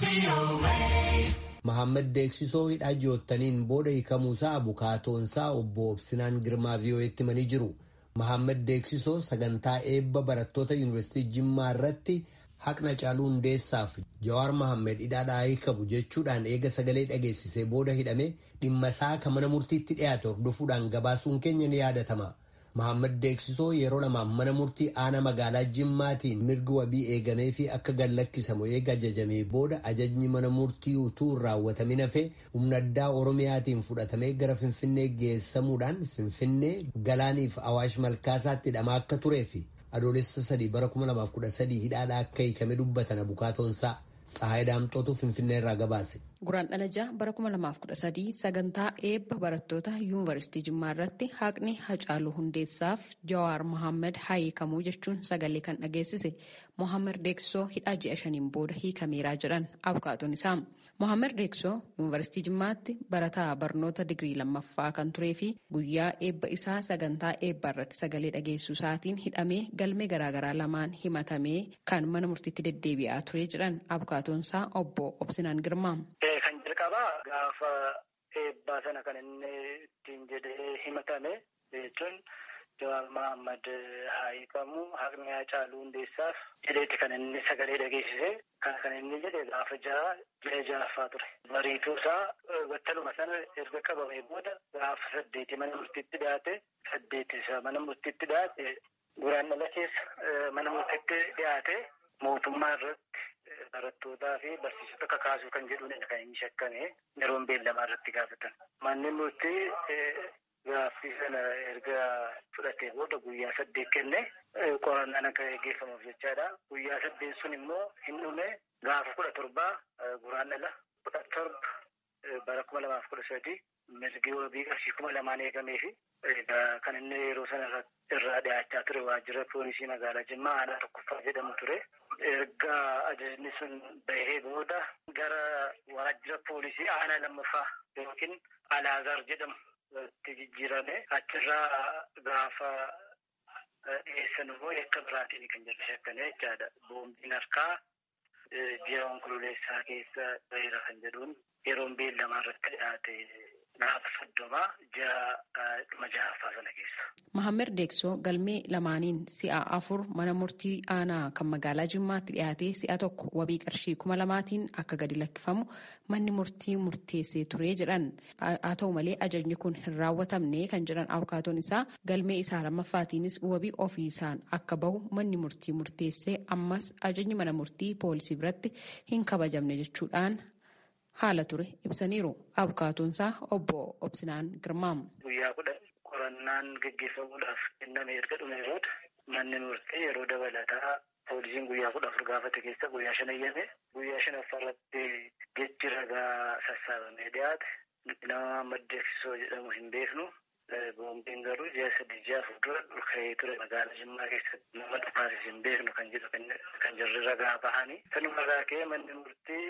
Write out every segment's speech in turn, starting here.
Mahammad Deeksisoo hidhaa ji'oottaniin booda hiikamuusaa abukaatoonsaa obbo Obsinaan Girmaa VOA'tti himanii jiru. Mahammad Deeksisoo sagantaa eebba barattoota yuunivarsiitii Jimmaa irratti haqna caaluu hundeessaaf Jawaar Mahammed hidhaadhaa hiikamu jechuudhaan eega sagalee dhageessisee booda hidhame dhimma isaa kan mana murtiitti dhiyaate hordofuudhaan gabaasuun keenya ni yaadatama. Mahammad Deeksisoo yeroo lamaaf mana murtii aanaa magaalaa Jimmaatiin mirgi wabii eegamee fi akka gallakkisamu eega ajajamee booda ajajni mana murtii utuu hin raawwatamin hafee humna addaa Oromiyaatiin fudhatamee gara Finfinnee geessamuudhaan Finfinnee galaaniif Awaash Malkaasaatti hidhamaa akka turee fi adoolessa sadii bara 2013 hidhaadhaa akka hiikame dubbatan abukaatoonsaa. Tsahaay Daamxootu Finfinnee irraa gabaase. Guraan dhalajaa bara 2013 sagantaa eebba barattoota yuunivarsiitii Jimmaa irratti haqni Hacaaluu Hundeessaaf Jawaar Mohaammed haa hiikamuu jechuun sagalee kan dhageessise Mohaammed Deeksisoo hidhaa ji'a shaniin booda hiikameeraa jedhan abukaatoon isaa. Mohaammed Deeksisoo yuunivarsiitii Jimmaatti barataa barnoota digirii lammaffaa kan turee fi guyyaa eebba isaa sagantaa eebbaa irratti sagalee dhageessuu isaatiin hidhamee galmee garaagaraa lamaan himatamee kan mana murtiitti deddeebi'aa ture jedhan abukaatoon isaa obbo Obsinaan Girmaa. Kan jalqabaa gaafa eebbaa sana kan inni ittiin jedhee himatame jechuun Jawaar Mohaammed haa hiikamu haqni Hacaaluu Hundeessaaf jedheeti kan inni sagalee dhageessise kan kan inni jedhe gaafa jaha ji'a ja'affaa ture. Bariituu isaa battaluma sana erga qabamee booda gaafa saddeeti mana murtiitti dhiyaate saddeeti isa mana murtiitti dhiyaate guraan dhala keessa mana murtiitti dhiyaate mootummaa irratti barattootaa fi barsiisota kakaasuu kan jedhuun kan inni shakkame yeroon beellamaa irratti gaafatan. Manni murtii gaaffii sana erga fudhatee booda guyyaa saddeet kenne qorannaan akka gaggeeffamuuf jechaadha. Guyyaa saddeet sun immoo hin dhume gaafa kudha torbaa guraan dhala kudha torba bara kuma lamaaf kudha sadi mirgi wabii qarshii kuma lamaan eegamee fi kan inni yeroo sana irraa dhiyaachaa ture waajjira poolisii magaalaa Jimmaa aanaa tokkoffaa jedhamu ture. Erga ajajni sun bahee booda gara waajjira poolisii aanaa lammaffaa yookiin Alaazar jedhamu itti jijjiirame achirraa gaafa dhiyeessan immoo yakka biraatiin kan jedhu shakkame jechaadha. Boombiin harkaa ji'a onkololeessaa keessa baheera kan jedhuun yeroon beellamaa irratti dhiyaate gaafa soddomaa ji'a dhuma ja'affaa sana keessa. Mahammed Deeksoo galmee lamaaniin si'a afur mana murtii aanaa kan magaalaa Jimmaatti dhiyaatee si'a tokko wabii qarshii kuma lamaatiin akka gadi lakkifamu manni murtii murteessee ture jedhan. Haa ta'u malee ajajni kun hin raawwatamne kan jedhan abukaatoon isaa galmee isaa lammaffaatiinis wabii ofii isaan akka bahu manni murtii murteessee ammas ajajni mana murtii poolisii biratti hin kabajamne jechuudhaan haala ture ibsaniiru. Abukaatoon isaa obbo Obsinaan Girmaam. Guyyaa kudha qorannaan gaggeeffamuudhaaf kenname erga dhume booda manni murtii yeroo dabalataa poolisiin guyyaa kudha afur gaafate keessa guyyaa shan eeyyame guyyaa shanaffaa irratti jechi ragaa sassaabamee dhiyaate nama maddeeksisoo jedhamu hin beeknu boombiin garuu ji'a sadii ji'a afur dura dhulka'ee ture magaalaa Jimmaa keessatti nama dhufaasis hin beeknu kan jedhu kan jirri ragaa bahanii sanuma irraa ka'ee manni murtii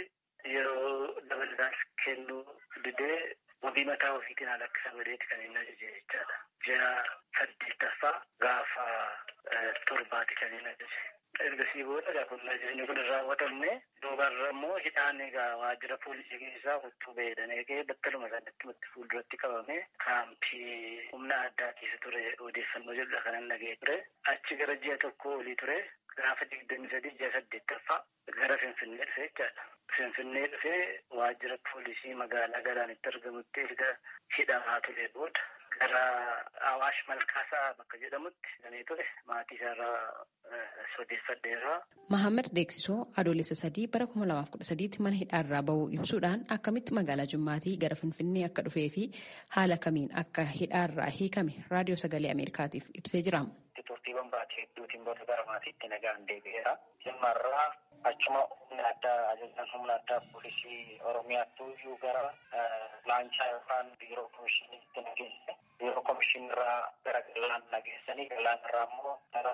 yeroo dabalataan kennuu didee wabii mataa ofiitiin haala akka sagadeeti kan inni ajaje jechaadha. Ji'a saddeettaffaa gaafa torbaati kan inni ajaje. Ergasii booda kun ajajni kun hin raawwatamne duubarra immoo hidhaan egaa waajjira poolisii keessaa huccuu beedhanee ka'ee battaluma sanatti fuulduratti qabame kaampii humna addaa keessa ture odeeffannoo jedhudha kanan dhagee ture. Achi gara ji'a tokko olii ture gaafa digdamii sadii ji'a saddeettaffaa gara Finfinnee dhufe jechaadha. Finfinnee dhufee waajjira poolisii magaalaa galaanitti argamutti erga hidhamaa ture booda gara Awaash Malkaasaa bakka jedhamutti hidhamee ture maatii isaarraa sodeeffadheerra. Mahammed Deeksisoo adoolessa sadii bara kuma lamaaf kudha sadiitti mana hidhaarraa bahuu ibsuudhaan akkamitti magaalaa Jimmaatii gara Finfinnee akka dhufee fi haala kamiin akka hidhaarraa hiikame raadiyoo sagalee Ameerikaatiif ibsee jira. Turtiiwwan baatii hedduutiin booda gara maatiitti nagaan deebi'eera. Jimmaarraa achuma humna addaa ajajaan humna addaa poolisii Oromiyaatti iyyuu gara laanchaa yookaan biiroo komishiniitti nageesse. Biiroo komishinirraa gara galaan nageessanii galaan irraa immoo gara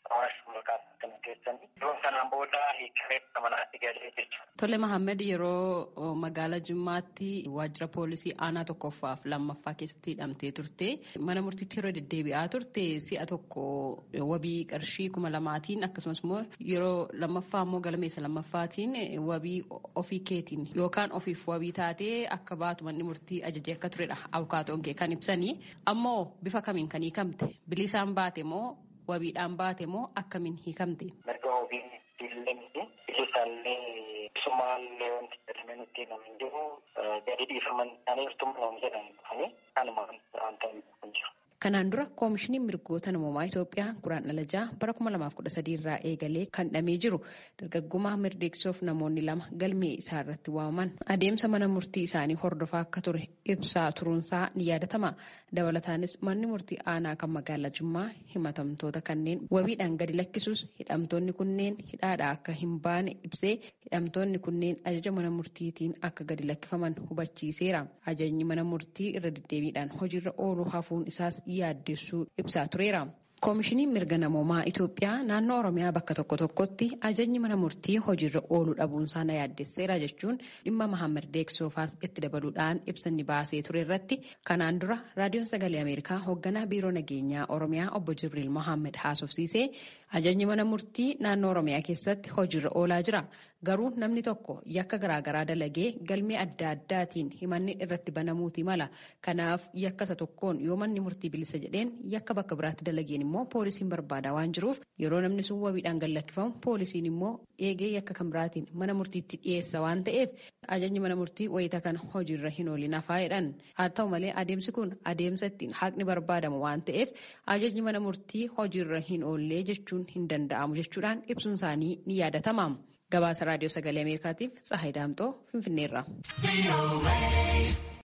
hawaasa maqaa kana keessanii yeroo kanaan booda hiikamee manaatti galee jechuudha. Tole Mahammed yeroo magaalaa Jimmaatti waajjira poolisii aanaa tokkoffaaf lammaffaa keessatti hidhamtee turte mana murtiitti yeroo deddeebi'aa turte si'a tokko wabii qarshii kuma lamaatiin akkasumas immoo yeroo lammaffaa immoo galmeessa lammaffaatiin wabii ofii keetiin yookaan ofiif wabii taatee akka baatu manni murtii ajajee akka turedha abukaatoon kee kan ibsanii ammoo bifa kamiin kan hiikamte bilisaan baate moo wabiidhaan baate moo akkamiin hiikamte. Mirga wabii illee miti bilisaallee sumaallee wanti jedhamee nutti himamin jiru gadi dhiifaman isaanii irtummaa nama jedhan dhufanii kanuma wanta hin jiru. Kanaan dura koomishiniin mirgoota namoomaa Itoophiyaa guraan dhalajaa bara 2013 irraa eegalee kan hidhamee jiru dargaggummaa mirdeeksisuuf namoonni lama galmee isaa irratti waamaman adeemsa mana murtii isaanii hordofaa akka ture ibsaa turuunsaa ni yaadatama. Dabalataanis manni murtii aanaa kan magaalaa Jimmaa himatamtoota kanneen wabiidhaan gadi lakkisuus hidhamtoonni kunneen hidhaadhaa akka hin baane ibsee hidhamtoonni kunneen ajaja mana murtiitiin akka gadi lakkifaman hubachiiseera. Ajajni mana murtii irra deddeebiidhaan hojiirra ooluu hafuun isaas yaaddessuu ibsaa tureera. Koomishiniin mirga namoomaa Itoophiyaa naannoo Oromiyaa bakka tokko tokkotti ajajni mana murtii hojiirra ooluu dhabuunsaa na yaaddesseera jechuun dhimma Mahammed Deeksoofaas itti dabaluudhaan ibsanni baasee ture irratti kanaan dura raadiyoon sagalee Ameerikaa hoogganaa biiroo nageenyaa Oromiyaa obbo Jibriil Mohaammed haasofsiisee ajajni mana murtii naannoo Oromiyaa keessatti hojiirra oolaa jira. Garuu namni tokko yakka garaagaraa dalagee galmee adda addaatiin himanni irratti banamuuti mala. Kanaaf yakka isa tokkoon yoo manni murtii bilisa jedheen yakka bakka biraatti dalageen immoo poolisiin barbaada waan jiruuf yeroo namni sun wabiidhaan gad lakkifamu poolisiin immoo eegee yakka kan biraatiin mana murtiitti dhiyeessa waan ta'eef ajajni mana murtii wayita kana hojiirra hin oolin hafaa jedhan. Haa ta'u malee adeemsi kun adeemsa ittiin haqni barbaadamu waan ta'eef ajajni mana murtii hojiirra hin oollee jechuun hin danda'amu jechuudhaan ibsuun isaanii ni yaadatama. Gabaasa raadiyoo sagalee Ameerikaatiif Tsahayi Daamxoo Finfinneerra.